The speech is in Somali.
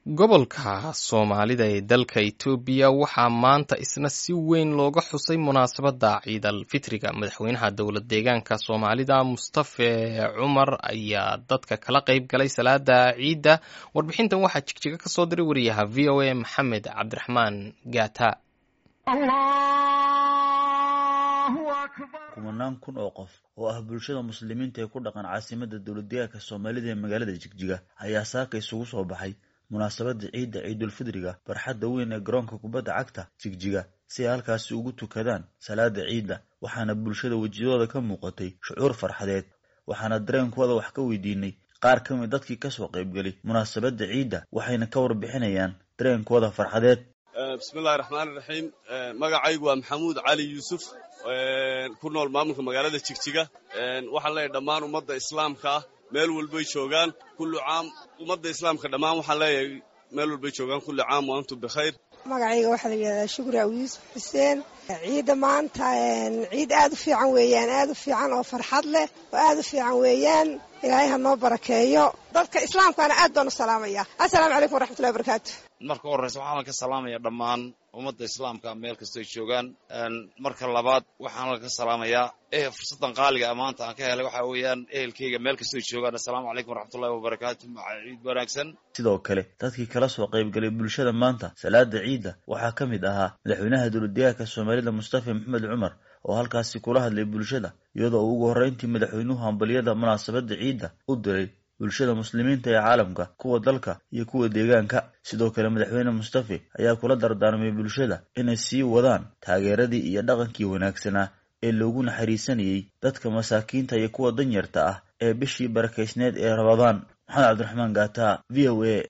gobolka soomaalida ee dalka itoobiya waxaa maanta isna si weyn looga xusay munaasabadda ciidal fitriga madaxweynaha dowlad deegaanka soomaalida mustafe cumar ayaa dadka kala qayb galay salaada ciidda warbixintan waxaa jigjiga ka soo diray wariyaha v o a maxamed cabdiraxmaan gaata kumanaan kun oo qof oo ah bulshada muslimiinta ee ku dhaqan caasimada dowladdeegaanka soomaalida ee magaalada jigjiga ayaa saaka isugu soo baxay munaasabada ciidda ciidulfidriga barxadda weyn ee garoonka kubadda cagta jigjiga si ay halkaasi ugu tukadaan salaada ciidda waxaana bulshada wejiyadooda ka muuqatay shucuur farxadeed waxaana dareenkooda wax ka weydiinay qaar ka mid dadkii kasoo qaybgelay munaasabadda ciidda waxayna ka warbixinayaan dareenkooda farxadeed bismillahi raxmaani raxiim magacaygu waa maxamuud cali yuusuf ku nool maamulka magaalada jigjiga waxaan leeyahay dhammaan ummadda islaamka ah meel walbay joogaan kullu caam ummadda islaamka dhammaan waxaan leeyahay meel walbay joogaan kulli caam wa antum bikhayr magacayga waxaa la yidhahdaa shukri aw yuusuf xuseen ciidda maanta ciid aad u fiican weeyaan aad u fiican oo farxad leh oo aad u fiican weeyaan ilaahay ha noo barakeeyo dadka islaamkaana aad baan u salaamaya assalaamu calaykum waraxmatullahi wabarakaatu marka horreysa waxaan ka salaamaya dhammaan ummadda islaamka meel kastoy joogaan marka labaad waxaan ka salaamayaa eh fursaddan qaaliga maanta aan ka helay waxaa weeyaan ehelkeyga meel kastoy joogaan assalaamu calaykum waraxmatullahi wabarakaatu ciid wanaagsan sidoo kale dadkii kala soo qaybgalay bulshada maanta salaada ciidda waxaa ka mid ahaa madaxweynaha dowladdeegaanka soomaalida mustafa maxamed cumar oo halkaasi kula hadlay bulshada iyadoo uu ugu horreyntii madaxweynuhu hambaliyada munaasabadda ciidda u diray bulshada muslimiinta ee caalamka kuwa dalka iyo kuwa deegaanka sidoo kale madaxweyne mustafe ayaa kula dardaarmay bulshada inay sii wadaan taageeradii iyo dhaqankii wanaagsanaa ee loogu naxariisanayey dadka masaakiinta iyo kuwa danyarta ah ee bishii barakaysneed ee rabadaan maxamed cabdiraxmaan gaata v o a